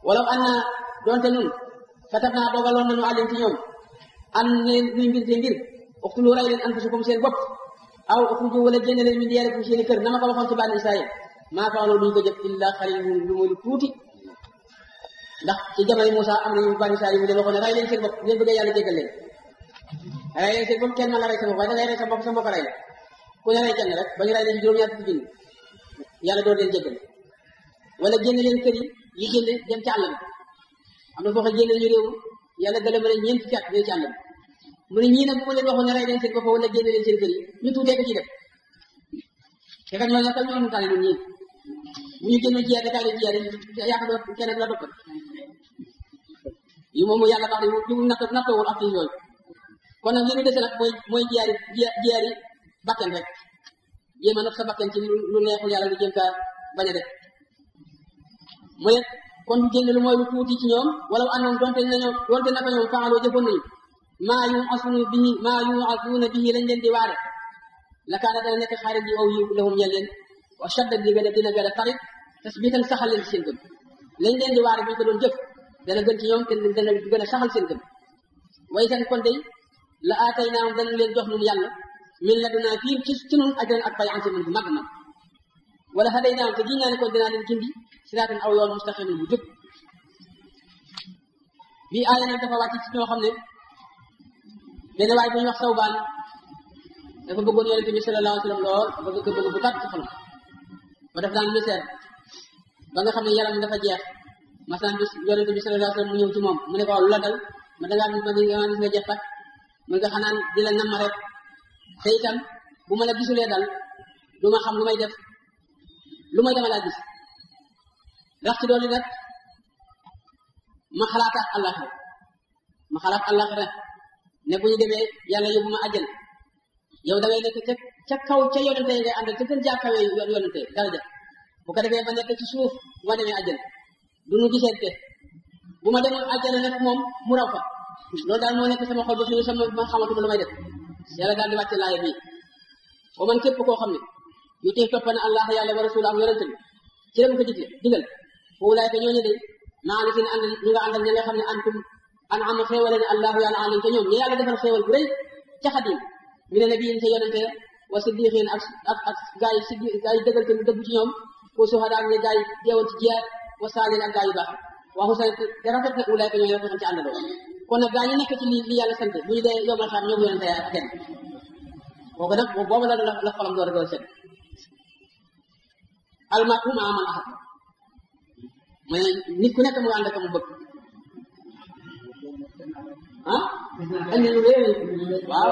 wala an na doonte nun katab naa dogaloon nañu àlleen ci ñoom an leen luy mbir te mbir uxtulu ray leen anfusakum seen bopp aw uxruju wala génne leen min diyaarikum seeni kër na ma ko waxoon ci bànni Israël maa faaloo duñ ko jëf illa xalilun lu muy lu tuuti ndax ci jamono Moussa am na ñu bànni Israël yi mu leen waxoon ne ray leen seen bopp ngeen bëggee yàlla jéggal leen ray leen seen bopp kenn mën la ray sa bopp waaye da ngay ray sa bopp sa mbokk ray la ku ne ray kenn rek ba ñu ray leen ci juróom-ñaar fukki junni yàlla door leen jéggal wala génne leen kër yi yi génne dem ci àll bi am na foo xam génne ñu réew yàlla gën a mën a ñeent fukki at ñu ci àll bi mu ne ñii nag bu ma leen waxoon ne rey leen seen bopp wala génne leen seen kër yi ñu tuutee ko ci def te kat ñoo nekkal ñoo ñu tànn ñun ñii bu ñu génnoon jiyaat kaay leen jiyaat yaakaar naa kenn du la topp yi moom yàlla baax na ñu natt nattawul ak yooyu kon nag li ñu dese nag mooy mooy jiyaari jiyaari bakken rek jéem a not sa bakken ci lu neexul yàlla lu jëm kaa bañ a def mu ne kon génne lu mooy lu tuuti ci ñoom wala anoon donte nañoo donte naka ñoom faaloo jëfoon nañu maa yu asunu bihi maa yu asuna bihi lañ leen di waare la kaana dana nekk xaarit yi aw yiw lahum ñel leen wa shadda di gën a dina gën a tarit tasbitan saxal leen ci seen gëm lañ leen di waare bu ñu ko doon jëf dana gën ci ñoom te dana gën a saxal seen gëm way seen kon day la aatay naam dana leen jox nun yàlla min la dunaa fii ci ci nun ajran ak pay ansi mun bu mag mag wala xaday naam te giñ naa ne kon dinaa leen gindi siraatan aw yoon mustaqimin bu jub bii aaya nag dafa wàcc ci ñoo xam ne benn waay bu ñuy wax sawbaan dafa bëggoon yonente bi sallallahu alayhi wa sallam lool bëgg ko bëgg bu tàtt ci xolam ba def daan misère ba nga xam ne yaram dafa jeex masan bis yonente bi sallallahu alayhi wa sallam mu ñëw ci moom mu ne ko waaw lu la dal ma dangaa gis ma di nga gis nga jeex tak mu nga xanaan di la namm rek te itam bu ma la gisulee dal du ma xam lu may def lu may dama laa gis rax ci doon nag ma xalaata àllaxira ma xalaat àllaxira ne bu ñu demee yàlla yóbbu ma àjjana yow da ngay nekk ca ca kaw ca yonente ngay àndal ca gën jaa kawee yonente daraja bu ko defee ba nekk ci suuf bu ma demee àjjana du nu gisante bu ma demoon àjjana nag moom mu raw fa loolu daal moo nekk sama xol ba suñu sama ma xamatuma lu may def yàlla daal di wàcce laaya bii ba man képp koo xam ne yu tey topp na allah yàlla wa rasul ak yonente bi ci la mu ko digle digal foofu laay ko ñooñu de maa ngi seen ànd ñu nga àndal ñi nga xam ne antum an am xéewale ne allahu yàlla alim ca ñoom ñu yàlla defal xéewal bu rëy ca xadim mi ne nabiyin ca yonente wa siddiqin ak ak ak gaa yi siddi gaa yi dëggal te mu dëgg ci ñoom wa suhada ak ñi gaa yi deewoon ci jiyaat wa saalin ak gaa yu baax waxu sa te rafet na ulaay ko ñooy rafet ci àndaloo kon nag gaa ñi nekk ci li li yàlla sant bu ñu dee yomal xam ñoom yonente ak kenn kooku nag boobu la la xolam door a door set almatu ma aman ahad mooy nit ku nekk mu ànd ak mu bëgg ah andi lu réew waaw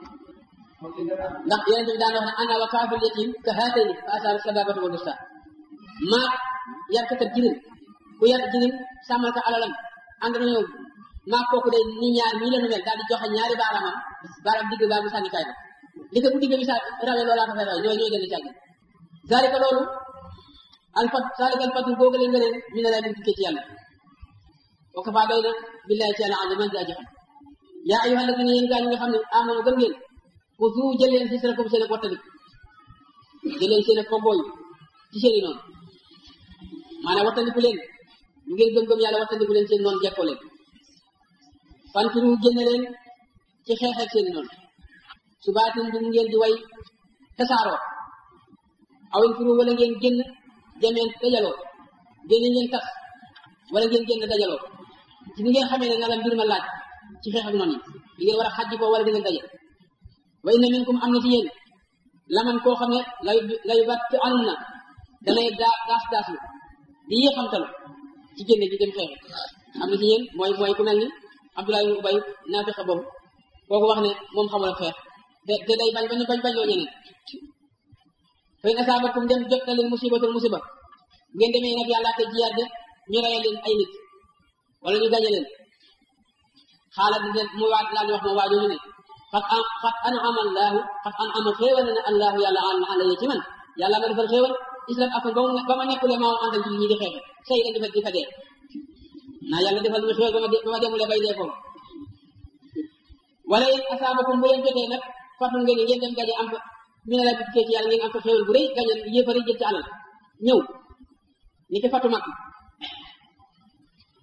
ndax yonente bi daan wax ne ana wa kaafil yatim ka haatayni fa asaaba sababatu wa dusta maa yarkatab jirim ku yar jirim sàmmal ko alalam ànd nañoo maa kooku day ni ñaar nii la nu mel daal di joxe ñaari baaraamam baaraam digg baa bu sànnikaay ba li ko bu digg bi sa rawee loolaa ko fay rawee ñooy ñooy gën a càgg zalika loolu alfat zalika alfatu googu leen nga leen mi ne lay dem dikkee ci yàlla wa kafa doy na billahi ci yàlla aliman di aji xam yaa ayyuha alladina yéen gaa ñi nga xam ne amanu gëm ngeen xuzu jël leen xisrakum seen ak wattalik jël leen seen ak kombooy ci seen i noonu maanaam wattandiku leen ñu ngeen gëm-gëm yàlla wattandiku leen seen noonu jekkoo leen fanfiru génne leen ci xeexeeg seen i noonu subaatin du ngeen di way tasaaroo awin firu wala ngeen génn jameen dajaloo génn ngeen tas wala ngeen génn dajaloo ci ni ngeen xamee ne na la mbir ma laaj ci xeex ak noonu yi di ngeen war a xajji ko wala di ngeen daje wa inna minkum am na ci yéen laman koo xam ne lay lay bat anum na danay daa daas daaslu di yéexamtalu ci génne ji dem xeex am na ci yéen mooy mooy ku mel ni Abdoulaye ibn Ubay naafiqa boobu kooku wax ne moom xamul xeex te te day bañ bañ bañ bañ loo ñeneen fa in asaabakum dem jot na leen musibatul musiba ngeen demee nag yàlla te jiyaat de ñu reyal leen ay nit wala ñu gañe leen xaalat di mu waat laa di wax moom waa jooju ne xat an xat an ama allahu xat an ama xéewal na ne allahu yàlla an ala ci man yàlla ma defal xéewal islam ak ba mu ba ma nekkule maa àndal ci ñi di xeexe sëy dañ defal di fa dee naa yàlla defal mu xéewal ba ma ba ma demule bay dee foofu wala yéen asaabakum bu leen jotee nag fàttali ngeen ngeen dem gañe am fa mi ne la bi ci yàlla ngeen am fa xéewal bu rëy gañe yéefari jël ci alal ñëw ni ki fatu mag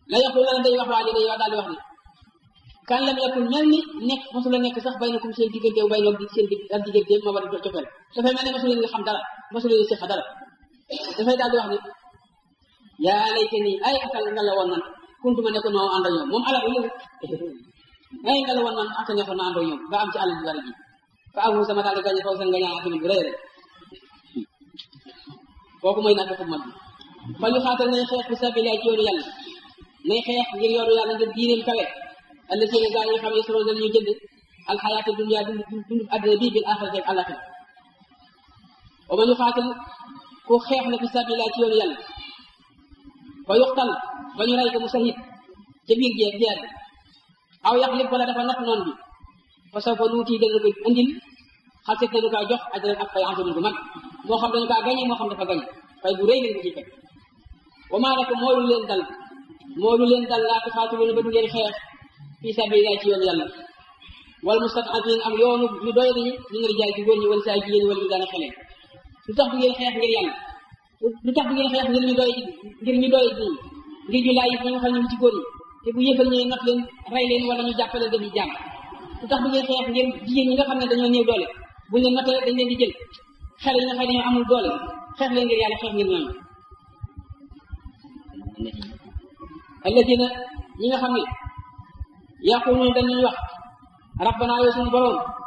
la yaqul la day wax waajo day wax daal di wax ni kan lam yakun mel ni nekk mosula nekk sax bay na kum seen diggante bay noog di seen digg ak diggante ma war a cofeel dafay mel ne mosu leen nga xam dara mosu leen séq dara dafay daal di wax ni yaa layte nii ay akal nga la woon man kuntu ma nekkoon moo ànd ak ñoom moom alal lu ay nga la woon man aka nekkoon ma ànd ak ñoom ba am ci alal ji bari ji fa amu sama daal di gañe faw seen gañaa tamit bu rëy rek kooku mooy naka ko mag bi fa ñu xaatal nañ xeex fi sabilillah ci yoonu yàlla nay xeex ngir yoonu yàlla ngir diineem kawe alla seen gaa yi xam ne solo dañu jënd alxayaata dunya dund dund àddina bii bil axirati ak àllaxira wa man yuxaatil ku xeex na fi sabilillah ci yoonu yàlla fa yuxtal ba ñu rey ko mu sahid ca biir jeex jeex aw yaxlib wala dafa natt noon bi fa saw fa nuuti dana ko andil xalset nañu kaa jox ajran ak fay antamin bu mag moo xam dañu kaa gañe moo xam dafa gañe fay bu rëy leen ko ci fekk wa maa lakum moo lu leen dal moo lu leen dal laa tuxaatiluuna ba du ngeen xeex fi sabilillah ci yoonu yàlla wal mustad'afiin am yoonu ñu doy dañu ñu ngi jaay ci góor ñi wala saa jigéen ñi wala ñu daana xeleen lu tax du ngeen xeex ngir yàlla lu tax du ngeen xeex ngir ñu doy ngir ñu doy ñi ngir ñu laay ñi nga xam ne ñu ci góor ñi te bu yëfal ñëwee not leen rey leen wala ñu jàppale defi jàmm lu tax du ngeen xeex ngir jigéen ñi nga xam ne dañoo néew doole buñ leen notee dañ leen di jël xale yi nga xam ne dañoo amul doole xeex leen ngir yàlla xeex ngir ñooñu alladina ñi nga xam ne yaquluuna dañuy wax rabbana yow suñu borom